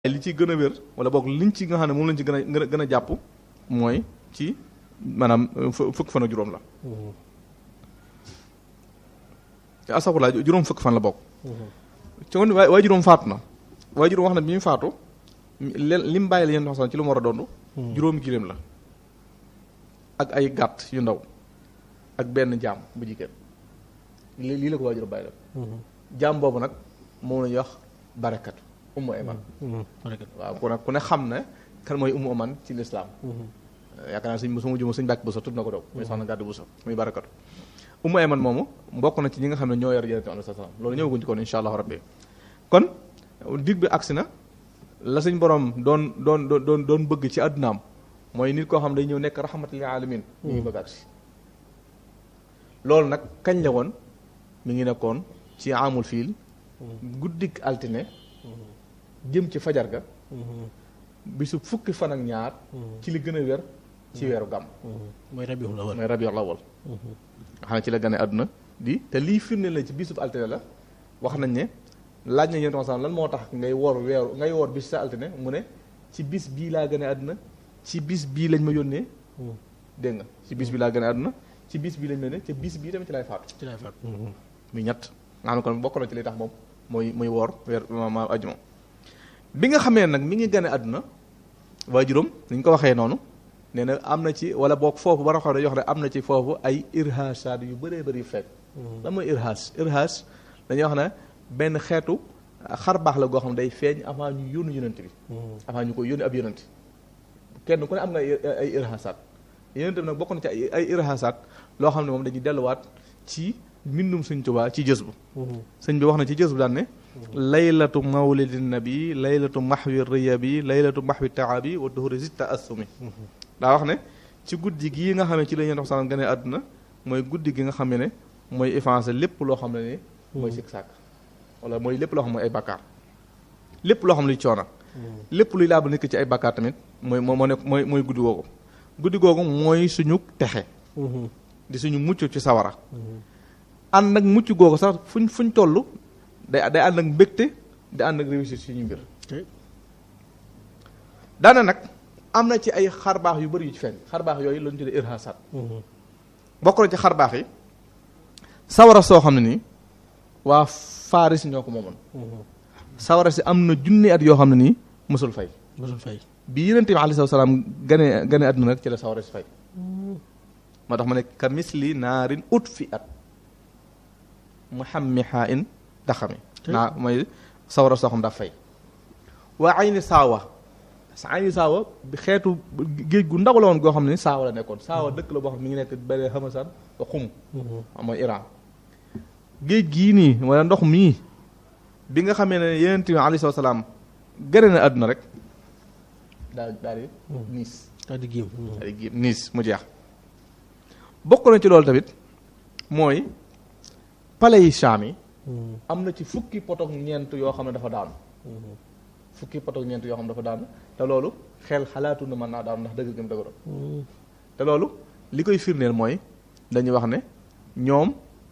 li ci gën a wér wala boog liñ ci nga xam ne moom lañ ci gën a gën a jàpp mooy ci maanaam fukki fan ak juróom la te asaxulaa juróom fukki fan la bokk ci kon waay waay juróom faatu na waay juróom wax na bi ñu faatu li mu bàyyi la yéen wax ci lu mu war a doon juróomi giléem la ak ay gàtt yu ndaw ak benn jaam bu jigéen lii lii la ko waay juróom bàyyi la jaam boobu nag moom la ñuy wax barakat ummu ayman waaw ku ne ku ne xam ne kan mooy ummu ayman ci lislaam yaakaar naa suñ su ma juma suñ bàkk bu sa tudd na ko doog muy soxna gàddu bu sa muy barakatu ummu ayman moomu bokk na ci ñi nga xam ne ñoo yor yonent bi sallam loolu ñëwaguñ ci kon insha allahu rabbi kon dig bi agsi na la suñ borom doon doon doon doon bëgg ci àddunaam mooy nit koo xam day ñëw nekk rahmatul alamin mi ngi bëgg agsi loolu nag kañ la woon mi ngi nekkoon ci amul fiil guddik altine jëm ci fajar ga bisu fukki fan ak ñaar ci li gën a wér ci weeru gàmm mooy rabiul awal mooy rabiul awal nga xam ne ci la gane àdduna di te lii firnde la ci bisub altine la wax nañ ne laaj nañ yéen tam lan moo tax ngay woor weeru ngay woor bis sa altine mu ne ci bis bii laa gane àdduna ci bis bii lañ ma yónnee dégg nga ci bis bii laa gane àdduna ci bis bii lañ ma yónnee ci bis bii tamit ci lay faatu ci lay faatu muy ñett nga xam ne kon bokk na ci li tax moom mooy muy woor weer ma ajuma bi nga xamee nag mi ngi gane àdduna waajuram ni ñu ko waxee noonu nee na am na ci wala boog foofu ba xam ne yoo xam ne am na ci foofu ay irhaasaat yu bëree bëri yu fekk lan mooy irhaas irhaas dañuy wax ne benn xeetu xar baax la goo xam ne day feeñ avant ñu yónni yonent bi avant ñu ko yónni ab yonent kenn ku ne am nga ay irhaasaat yonent bi nag bokk na ci ay irhaasaat loo xam ne moom dañuy delluwaat ci mbindum sëñ Tuubaa ci jës bu sëñ bi wax na ci jës bu daan ne laylatu mawlidi nabi laylatu maxwi riyabi laylatu maxwi taabi wa duhuri zitta assumi daa wax ne ci guddi gii nga xam ne ci la ñuy dox sax gane àdduna mooy guddi gi nga xam ne mooy effacé lépp loo xam ne ni mooy sikk sàkk wala mooy lépp loo xam ne mooy ay bakkaar lépp loo xam ne luy coona lépp luy laabal nit ki ci ay bakkaar tamit mooy moo moo nekk mooy mooy guddi googu guddi googu mooy suñu texe di suñu mucc ci sawara ànd ak mucc googu sax fuñ fuñ toll day day ànd ak mbégte di ànd ak réussir suñu mbir daana nag am na ci ay xarbaax yu bëri yu ci feeñ xarbaax yooyu lañu tuddee irhasat bokk na ci xarbaax yi sawara soo xam ne nii waa Faris ñoo ko moomoon sawara si am na junni at yoo xam ne nii mësul fay mësul fay bi yonent bi alayhi salaam gane gane àdduna nag ci la sawara si fay moo tax ma ne ka misli naarin ut fi at muhammiha in daxami naa mooy sawara soo xam daa fay waa ayni saawa ayni saawa bi xeetu géej gu ndaw la woon goo xam ne saawa la nekkoon saawa dëkk la boo xam ne mi ngi nekk bële xamasan ba xum mooy Iran géej gii nii wala ndox mii bi nga xamee ne yonent bi alayhi salaam gane na àdduna rek daal daal di niis daal di giim daal di giim niis mu jeex bokk na ci loolu tamit mooy pale yi Saam yi am na ci fukki potok ñeent yoo xam ne dafa daanu fukki potok ñeent yoo xam ne dafa daanu te loolu xel xalaatu na mën naa daanu ndax dëgg gëm dëgëroon te loolu li koy firndeel mooy dañuy wax ne ñoom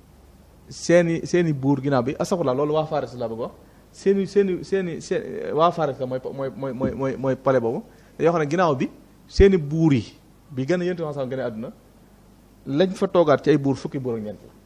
seeni seeni buur ginnaaw bi asaxulaa loolu waa Faris la bëgg wax seeni seeni seeni seen waa Faris la mooy mooy mooy mooy mooy mooy pale boobu dañoo xam ne ginnaaw bi seeni buur yi bi gën a yéntu sax gën a àdduna lañ fa toogaat ci ay buur fukki buur ak ñeent la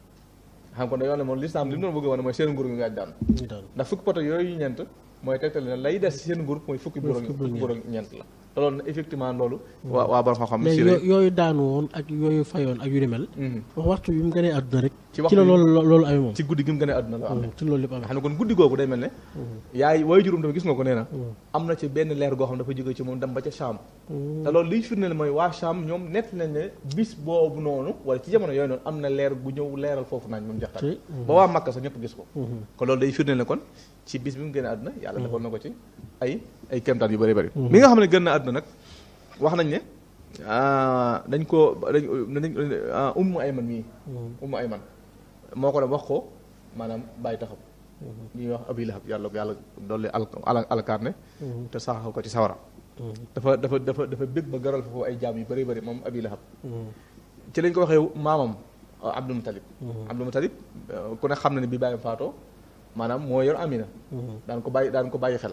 xam kon dañoo ne moom lislaam li mu doon bëgg wane mooy seen nguur gi ngaaj daanu ndax fukki poto yooyu ñeent mooy tegtal ne lay des seen nguur mooy fukki buur ak fukki buur ak ñeent la te loolu effectivement loolu waa waa borom xam-xam mais yooyu daanu woon ak yooyu fayoon ak yu ni mel wax waxtu bi mu gënee àdduna rek ci la loolu loolu amee moom ci guddi gi mu gënee àdduna la amee ci loolu lépp amee xam ne kon guddi googu day mel ne yaay waaye juróom tamit gis nga ko nee na am na ci benn leer goo xam dafa jóge ci moom dem ba ca Saam te loolu liy firndeel mooy waa Saam ñoom nett nañ ne bis boobu noonu wala ci jamono yooyu noonu am na leer gu ñëw leeral foofu nañ moom jaxtaan ba waa Makka sax ñëpp gis ko kon loolu day firndeel ne kon ci bis bi mu gënee àdduna yàlla defoon na ko ci ay ay kéemtaan yu bëri bëri mi nga xam ne gën na àdduna nag wax nañ ne dañ ko dañ ummu ayman mii ummu ayman moo ko dem wax ko maanaam bàyyi taxam ñuy wax abi lahab yàlla yàlla dolli al alkaarne te saxaw ko ci sawara dafa dafa dafa dafa bég ba garal foofu ay jaam yu bëri bëri moom abi lahab ci lañ ko waxee maamam abdul mutalib abdul mutalib ku ne xam na ne bi bàyyam faatoo maanaam moo yor amina daan ko bàyyi daan ko bàyyi xel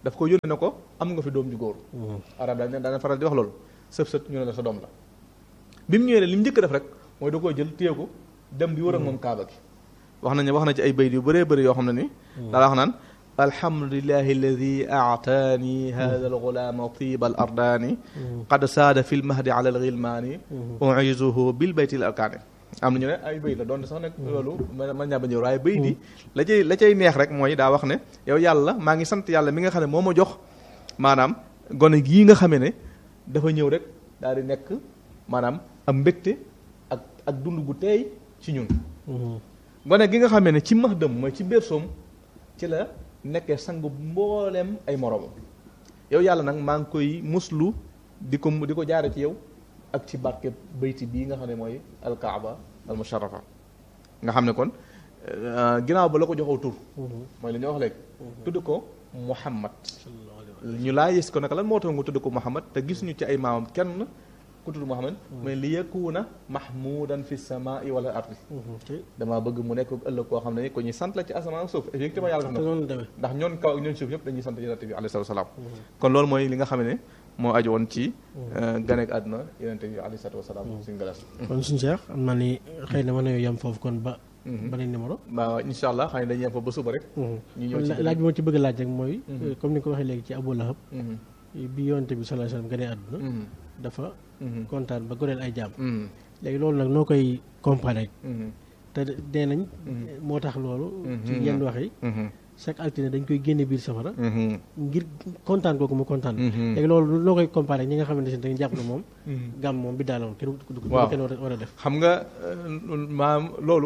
daf ko yónnee ne ko am nga fi doom ju góor arab daal ne daana faral di wax loolu sëf sët ñu ne la sa doom la bi mu ñëwee li mu njëkk def rek mooy da koy jël téye ko dem di wër ak moom kaaba gi wax nañu wax na ci ay bayt yu bëree bëri yoo xam ne ni daa wax naan alhamdulilahi alladi aataani hada algulaama tiba al ardaani qad saada fi lmahdi ala alghilmaani uizuhu bil bayti l arkaani am nañu ne ay bayt la doon sax nag loolu ma ñaa ba ñëw waaye bayt yi la cay la cay neex rek mooy daa wax ne yow yàlla maa ngi sant yàlla mi nga xam ne moo ma jox maanaam gone gii nga xamee ne dafa ñëw rek daal di nekk maanaam am mbégte ak ak dund gu teey ci ñun gone gi nga xamee ne ci max dëm mooy ci bersoom ci la nekkee sangu mbooleem ay moroomam yow yàlla nag maa ngi koy muslu di ko di ko jaare ci yow ak ci barke bayti bii nga xam ne mooy alkaaba al musharrafa nga xam ne kon ginnaaw ba la ko joxoo tur mooy li ñu wax léegi tudd ko muhammad ñu laa gis ko naka lan moo tax nga tudd ko muhammad te gis ñu ci ay maamam kenn ku tudd muhammad mais li yakuna mahmudan fi samai wala ardi damaa bëgg mu nekk ëllëg koo xam ne ko ñuy sant la ci asamaan suuf effectivement yàlla def na ndax ñoon kaw ak ñoon suuf yëpp dañuy sant yonente bi alayhi salaam kon loolu mooy li nga xam ne moo aju woon ci ganeek àdduna yonente bi alayhi salaatu wasalaam suñu galas kon suñu Cheikh am naa ni xëy na mën nañoo yem foofu kon ba beneen numéro waaw insha allah xëy na dañuy yem foofu ba suba rek ñu ñëw ci laaj bi ma ci bëgg laaj rek mooy comme ni nga ko waxee léegi ci Abu Lahab bi yonente bi sallallahu alayhi wasallam ganee àdduna dafa kontaan ba goreel ay jaam léegi loolu nag noo koy comparé te dee nañ moo tax loolu ci yenn wax yi chaque altine dañ koy génne biir safara ngir kontaan kooku mu kontaan léegi loolu noo koy comparé ñi nga xamante ne dañu jàpp ne moom gàmm moom bi daaloon kenn du kenn war a def xam nga maam loolu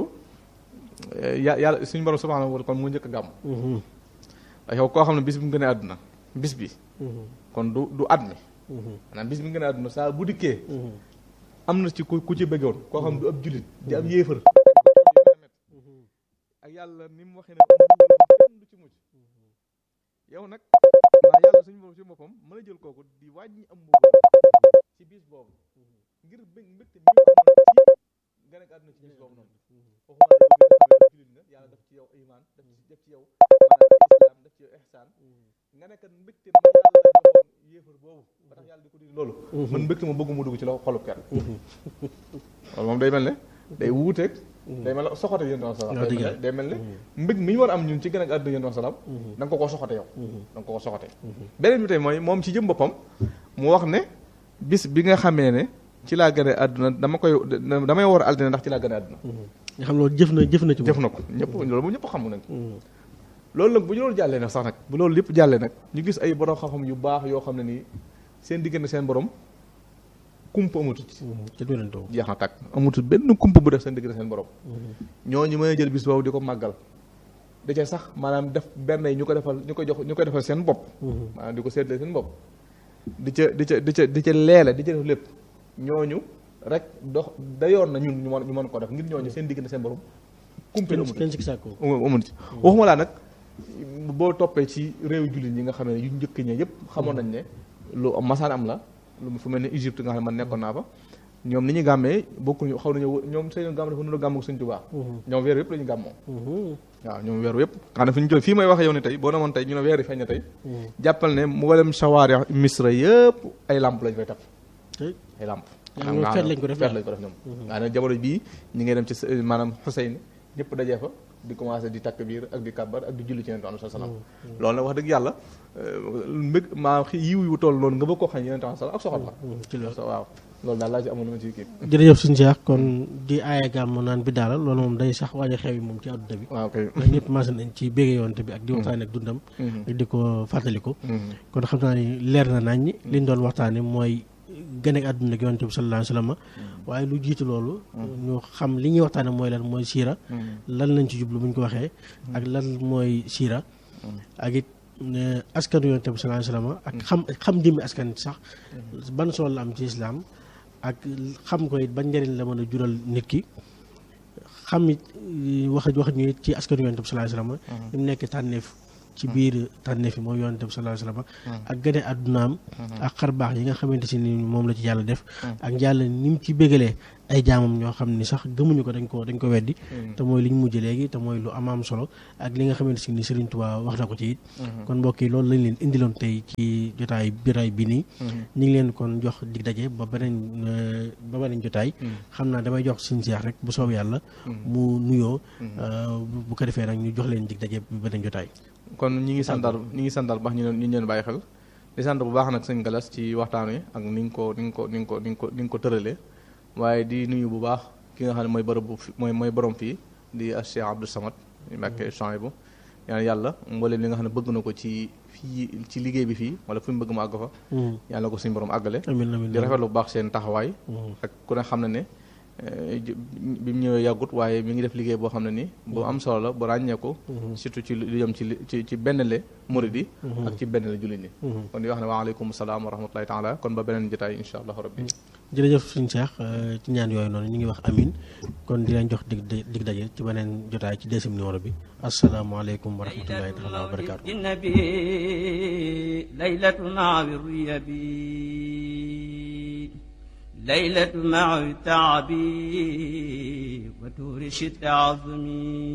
ya yàlla suñu borom subhanahu wa ta'ala kon mu njëkk a gàmm yow koo xam ne bis bi mu gën a àdduna bis bi kon du du at mi maanaam bis bi nga ne àdduna saa bu dikkee am na ci ku ku ci bëggoon koo xam du ab jullit di ab yéefar ak yàlla ni mu waxee ne kenn du ci mucc yow nag maa yàlla suñu borom ci boppam mën a jël kooku di wàññi am mbugal ci bis boobu ngir bëgg mbégte mi nga nekk àdduna ci bis boobu noonu waxuma yow jullit nga yàlla def ci yow iman def ci def ci yow maanaam islam def ci yow ihsaan nga nekk mbégte ma yàlla joxoon yéefar boobu ba tax yàlla di ko di loolu man mbégte ma bëgg mu dugg ci la xolub kenn loolu moom day mel ne day wuuteeg day mel ne soxote yéen doon salaam day mel ne mbég mi ñu war am ñun ci gën a àdduna yéen doon salaam da nga ko ko soxote yow da nga ko ko soxote beneen bi tey mooy moom ci jëm boppam mu wax ne bis bi nga xamee ne ci laa gën a àdduna dama koy damay war altine ndax ci laa gën a àdduna nga xam loolu jëf na jëf na ci jëf na ko ñëpp loolu bu ñëpp xam nañ loolu nag bu ñu loolu jàllee nag sax nag bu loolu lépp jàllee nag ñu gis ay borom xam-xam yu baax yoo xam ne nii seen diggante seen borom kumpa amatut jeex na tàkk amatut benn kumpa bu def seen diggante seen borom ñooñu mën a jël bis boobu di ko màggal da ca sax maanaam def benn yi ñu ko defal ñu ko jox ñu koy defal seen bopp maanaam di ko seetlee seen bopp di ca di ca di ca di ca leele di ca def lépp ñooñu rek dox dayoon na ñun ñu mën ñu mën ko def ngir ñooñu seen diggante seen borom kumpa amatut amatut waxuma laa nag boo toppee ci réew jullit ñi nga xam ne yu njëkk ña yëpp xamoon nañ ne lu masaan am la lu fu mel ne Égypte nga xam ne man nekkoon naa fa ñoom ni ñu gàmmee bokkuñu xaw nañu ñoom seen gàmm dafa nuna gàmm ak Sëñ Tuubaa ñoom weer yëpp la ñu gàmmoo waaw ñoom weeru yëpp xam ne fi ñu jël fii may waxee yow ne tey boo demoon tey ñu ne weer yi feeñ na tey jàppal ne mboolem sawaari misra yëpp ay lamp lañ fay taf ay lamp feet lañ ko def feet lañ ko def ñoom nga ne jamono bii ñi ngay dem ci maanaam Xuseyn ñëpp dajee fa di commencé di takk biir ak di kàbbar ak di julli ci yonent bi salaam loolu nag wax dëgg yàlla mbég maa yiw yu toll noonu nga bëgg koo xam yonent bi salaam ak soxat la waaw loolu daal laa ci amoon lu ma ci kii jërëjëf suñu Cheikh kon di aaye gàmm naan bi daala loolu moom day sax waaj a xew yi moom ci àdduna bi waaw kay ndax ñëpp maase nañ ci bégge yonte bi ak di waxtaane ak dundam ak di ko fàttaliku kon xam naa ni leer na nañ liñ doon waxtaane mooy gën ak àdduna ak yonte bi sallallahu alayhi wa sallam waaye lu jiitu loolu ñu xam li ñuy waxtaane mooy lan mooy siira lan lañ ci jublu bu ñu ko waxee ak lan mooy siira ak it askanu yonte bi sallallahu alayhi wa sallam ak xam xam jëmmi askan sax ban solo la am ci islam ak xam ko it ban njëriñ la mën a jural nit ki xam it wax wax ñu it ci askanu yonte bi sallallahu alayhi wa sallam mu nekk tànneef ci biir tànneef yi mooy yonent bi sallallahu alayhi wasallam ak gane àddunaam ak xar baax yi nga xamante si ni moom la ci yàlla def ak yàlla ni mu ci bégalee ay jaamam ñoo xam ni sax gëmuñu ko dañ ko dañ ko weddi te mooy li ñu mujj léegi te mooy lu amaam solo ak li nga xamante si ni Serigne Touba wax na ko ci it kon mbokk yi loolu lañ leen indiloon tey ci jotaay biraay bi nii ñu ngi leen kon jox dig daje ba beneen ba beneen jotaay xam naa damay jox suñu seex rek bu soob yàlla mu nuyoo bu ko defee nag ñu jox leen dig daje ba beneen jotaay kon ñi ngi santal ñi ngi santal baax ñu ñu leen bàyyi xel di sant bu baax nag sëñ Galas ci waxtaan wi ak ni nga ko ni nga ko ni nga ko ni nga ko ni nga ko tëralee waaye di nuyu bu baax ki nga xam ne mooy bërëb bu mooy mooy borom fii di Cheikh Abdou Samad Mbacké Chouaïbou ñaan yàlla mbooleem li nga xam ne bëgg na ko ci fii ci liggéey bi fii wala fu mu bëgg mu àgg fa yàlla ko suñu borom àggale amiin amiin di rafetlu bu baax seen taxawaay ak ku ne xam ne ne bi mu ñëwee yàggut waaye mi ngi def liggéey boo xam ne ni bu am solo la bu ràññeeku surtout ci lu jëm ci ci ci benn le murid yi ak ci benn le jullit ñi kon di wax ne waaleykum salaam wa rahmatullahi taala kon ba beneen jotaay insha allahu rabbi jërëjëf suñu Cheikh ci ñaan yooyu noonu ñu ngi wax amin kon di leen jox dig dig daje ci beneen jotaay ci deuxième numéro bi asalaamaaleykum wa rahmatullahi taala wa barakaatu nabi laylatu maawi bi ليلة مع تعبي وتورش التعظمي